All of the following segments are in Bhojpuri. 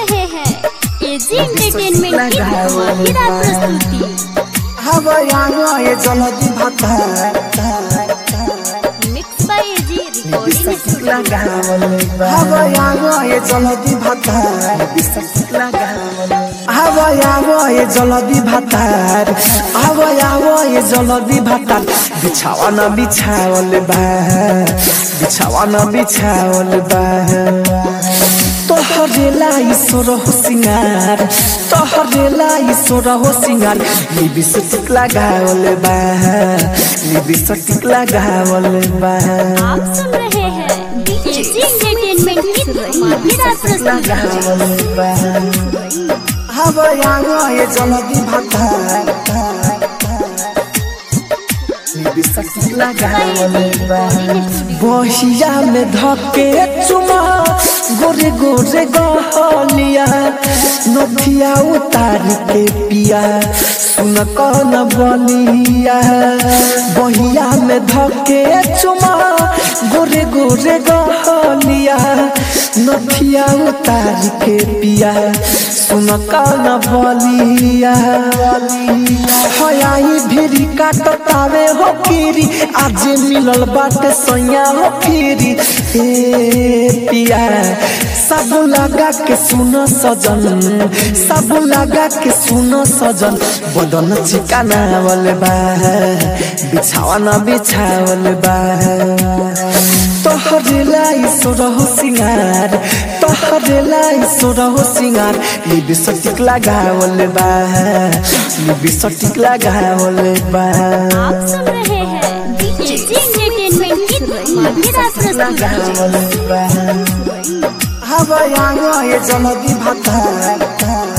रहे हैं एजी एंटरटेनमेंट की धमाकेदार प्रस्तुति हवयाए जलदी भाता मिक्स बाय एजी रिकॉर्डिंग स्टूडियो हवयाए जलदी भाता हवयाए जलदी भातार हवयाए जलदी भातार बिछावन बिछावल बा बिछावन बिछावल बा तोहरेला ईश्वर हो सिंगार तोहरेला ईश्वर हो सिंगार लिबिस्टिक लगावल बा लिबिस्टिक लगावल बा आप सुन रहे हैं एजी एंटरटेनमेंट की धमाकेदार प्रस्तुति लगावल बा हवयाए जलदी भाता लिबिस्टिक लगावल बा बहिया में धके चुमा गोरे गोरे गहलिया नथिया उतार के पिया सुन कौन बलिया बहिया में धके चुमा गोरे गोरे गहलिया नथिया उतार के पिया सुन कौन बलिया हयाई भिरी काटतावे हो फिरी आज मिलल बाटे सैया हो फिरी ए पिया सब लगा के सुन सजन सब लगा के सुन सजन बदन चिकाना वाले बा बिछावन बिछावल बा तोहरे लाई सोरहो सिंगार तोहरे लाई सोरहो सिंगार लिबिस्टिक लगावल बा लिबिस्टिक लगावल बा आप सुन रहे हैं एजी एंटरटेनमेंट की धमाकेदार प्रस्तुति लगावल बा हवयाए जलदी भाता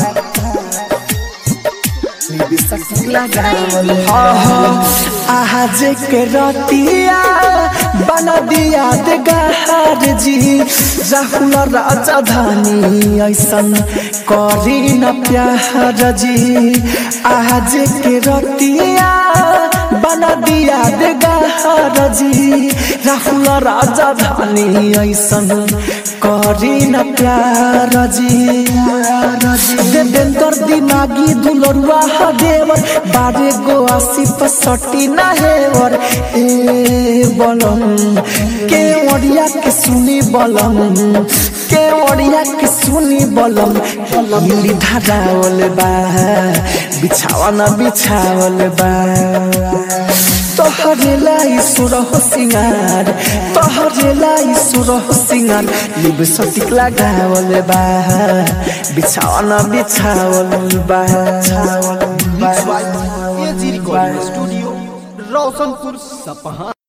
लिबिस्टिक लगावल आज के रतिया बना दिया दे गहार जी राहुल राजा धानी ऐसन करी न प्यार जी आज के रतिया बना दिया दे गहार जी राहुल राजा धानी ऐसन करी न प्यार जी देवेंद्र दिमागी दुलरुआ हदेवर बारे गो आसी पसटी ना हेवर ए बलम के ओडिया के सुनी बलम के ओडिया के सुनी बलम मिली धारावल बा बिछावन बिछावल बा तोहरे लाई सुर हो सिंगार तोहरे लाई सुर हो सिंगार लिब सटिक लगावल बा बिछावन बिछावल बा एजी रिकॉर्डिंग स्टूडियो रोशनपुर सपहा